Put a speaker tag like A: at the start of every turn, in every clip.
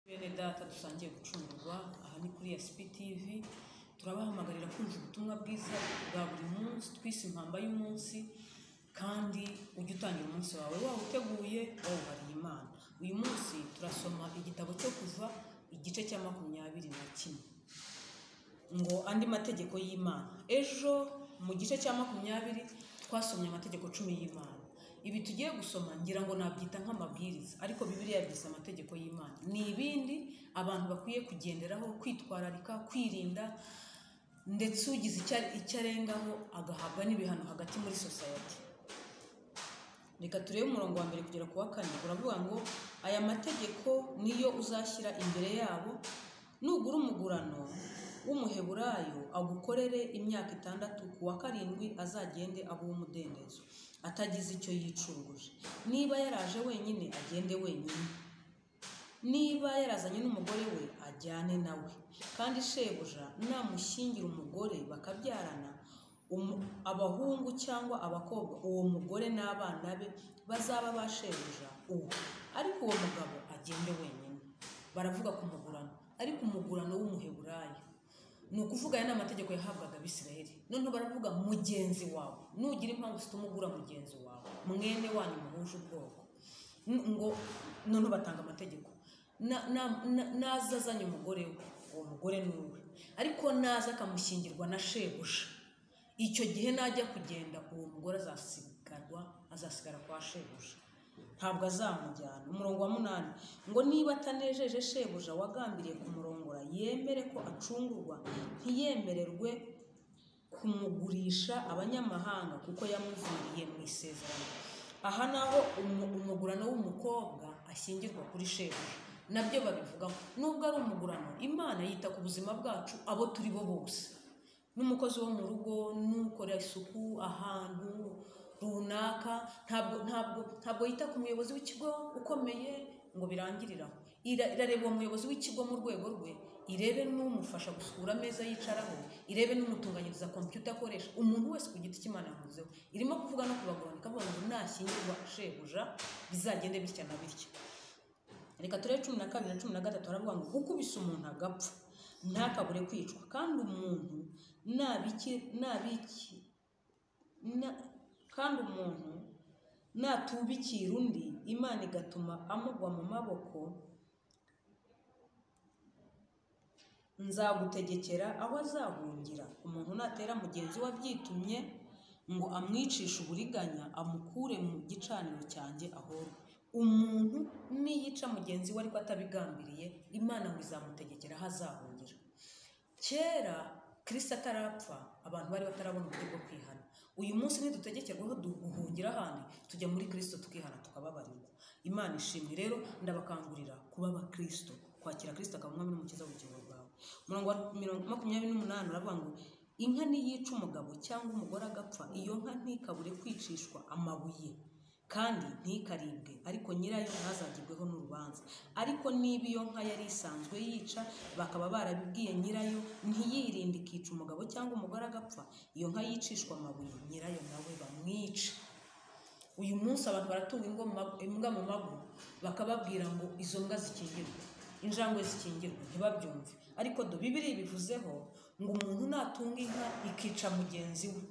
A: mwene data dusangiye gucungurwa aha ni kuri SP TV turabahamagarira kumva ubutumwa bwiza bwa buri munsi twise impamba y'umunsi kandi ujye utangira umunsi wawe waba uteguye wawuhariye imana uyu munsi turasoma igitabo cyo kuva igice cya makumyabiri na kimwe ngo andi mategeko y'imana ejo mu gice cya makumyabiri twasomye amategeko cumi y'imana ibi tugiye gusoma ngira ngo nabyita nk'amabwiriza ariko bibiliya yabyise amategeko y'imana ni ibindi abantu bakwiye kugenderaho kwitwararika kwirinda ndetse ugize icya- icyo arengaho agahabwa n'ibihano hagati muri sosayete reka turebe umurongo wa mbere kugera ku wa kane uravuga ngo aya mategeko niyo uzashyira imbere yabo nugura umugurano w'umuheburayo agukorere imyaka itandatu ku wa karindwi azagende aba uw'umudendezo atagize icyo yicunguje niba yaraje wenyine agende wenyine niba yarazanye n'umugore we ajyane nawe kandi shebuja namushyingira umugore bakabyarana umu- abahungu cyangwa abakobwa uwo mugore n'abana be bazaba ba shebuja uwo ariko uwo mugabo agende wenyine baravuga ku mugurano ariko umugurano w'umuheburayo ni ukuvuga aya ni amategeko yahabwaga abisirayeli noneho baravuga mugenzi wawe nugira impamvu zituma ugura mugenzi wawe mwene wanyu muhuje ubwoko N- ngo noneho batanga amategeko Na- na- na- naza azanye umugore we uwo mugore ni uwe ariko naza akamushyingirwa na shebuja icyo gihe najya kugenda uwo mugore azasigarwa azasigara kwa shebuja ntabwo azamujyana umurongo wa munani ngo niba atanejeje shebuja wagambiriye kumurongora yemere ko acungurwa ntiyemererwe kumugurisha abanyamahanga kuko yamuviriye mu isezerano aha naho umu- umugurano w'umukobwa ashyingirwa kuri shebuja nabyo babivugaho nubwo ari umugurano imana yita ku buzima bwacu abo turi bo bose n'umukozi wo mu rugo n'ukora isuku ahantu runaka ntabwo ntabwo ntabwo yita ku muyobozi w'ikigo ukomeye ngo birangirire aho Ira- irareba uwo muyobozi w'ikigo mu rwego rwe irebe n'umufasha gusukura ameza yicaraho irebe n'umutunganyiriza kompiyuta akoresha umuntu wese ku giti cy'imana yamuzeho irimo kuvuga no kubaguranika avuga ngo nashyingirwa shebuja bizagende bitya na bitya reka turebe cumi na kabiri na cumi na gatatu haravuga ngo gukubise umuntu agapfa ntakabure kwicwa kandi umuntu nabiki nabiki na- kandi umuntu natubikira undi imana igatuma amugwa mu maboko nzagutegekera aho azahungira umuntu natera mugenzi we abyitumye ngo amwicishe uburiganya amukure mu gicaniro cyanjye ahorwe umuntu niyica mugenzi we ariko atabigambiriye imana ngo izamutegekera aho azahungira kera kirisita atarapfa abantu bari batarabona uburyo bwo kwihana uyu munsi nidutegekerwaho duhungira ahandi tujya muri kirisito tukihana tukababarirwa imana ishimwe rero ndabakangurira kuba abakirisito kwakira kirisito akaba umwami n'umukiza w'ubugingo bwawe umurongo wa mirongo- makumyabiri n'umunani uravuga ngo inka niyica umugabo cyangwa umugore agapfa iyo nka ntikabure kwicishwa amabuye kandi ntikaribwe ariko nyirayo ntazagibweho n'urubanza ariko niba iyo nka yari isanzwe yica bakaba barabibwiye nyirayo ntiyirinde ikica umugabo cyangwa umugore agapfa iyo nka yicishwa amabuye nyirayo nawe bamwice uyu munsi abantu baratunga ingoma- imbwa mu mago bakababwira ngo izo mbwa zikingirwe injangwe zikingirwe ntibabyumve ariko do bibiri bivuzeho ngo umuntu natunga inka ikica mugenzi we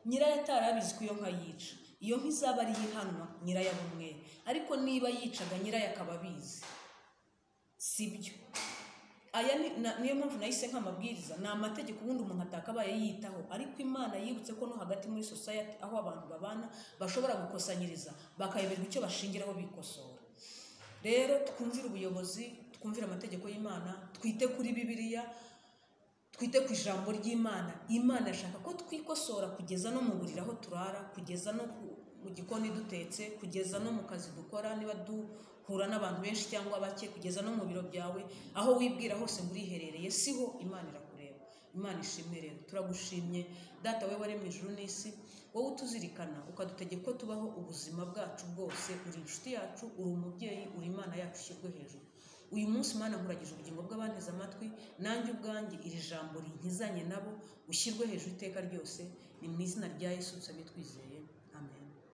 A: nyirayo atari abizi ko iyo nka yica iyo nka izaba ari ihanwa nyirayo aba umwere ariko niba yicaga nyirayo akaba abizi si byo aya ni- na- niyo mpamvu nahise nk'amabwiriza ni amategeko ubundi umuntu atakabaye yitaho ariko imana yibutse ko no hagati muri sosayete aho abantu babana bashobora gukosanyiriza bakayoberwa icyo bashingiraho bikosora rero twumvire ubuyobozi twumvire amategeko y'imana twite kuri bibiliya twite ku ijambo ry'imana imana irashaka ko twikosora kugeza no mu buriri aho turara kugeza no ku- mu gikoni dutetse kugeza no mu kazi dukora niba duhura n'abantu benshi cyangwa bake kugeza no mu biro byawe aho wibwira hose ngo uriherereye siho imana irakureba imana ishimwe rero turagushimye data we waremye ijuru n'isi wowe utuzirikana ukadutegeka ko tubaho ubuzima bwacu bwose uri inshuti yacu uri umubyeyi uri imana yacu ishyirwe hejuru uyu munsi mana nkuragije ubugingo bw'abanteze amatwi nanjye ubwanjye iri jambo rinkizanye nabo ushyirwe hejuru iteka ryose ni mu izina rya yesu nsabye twizeye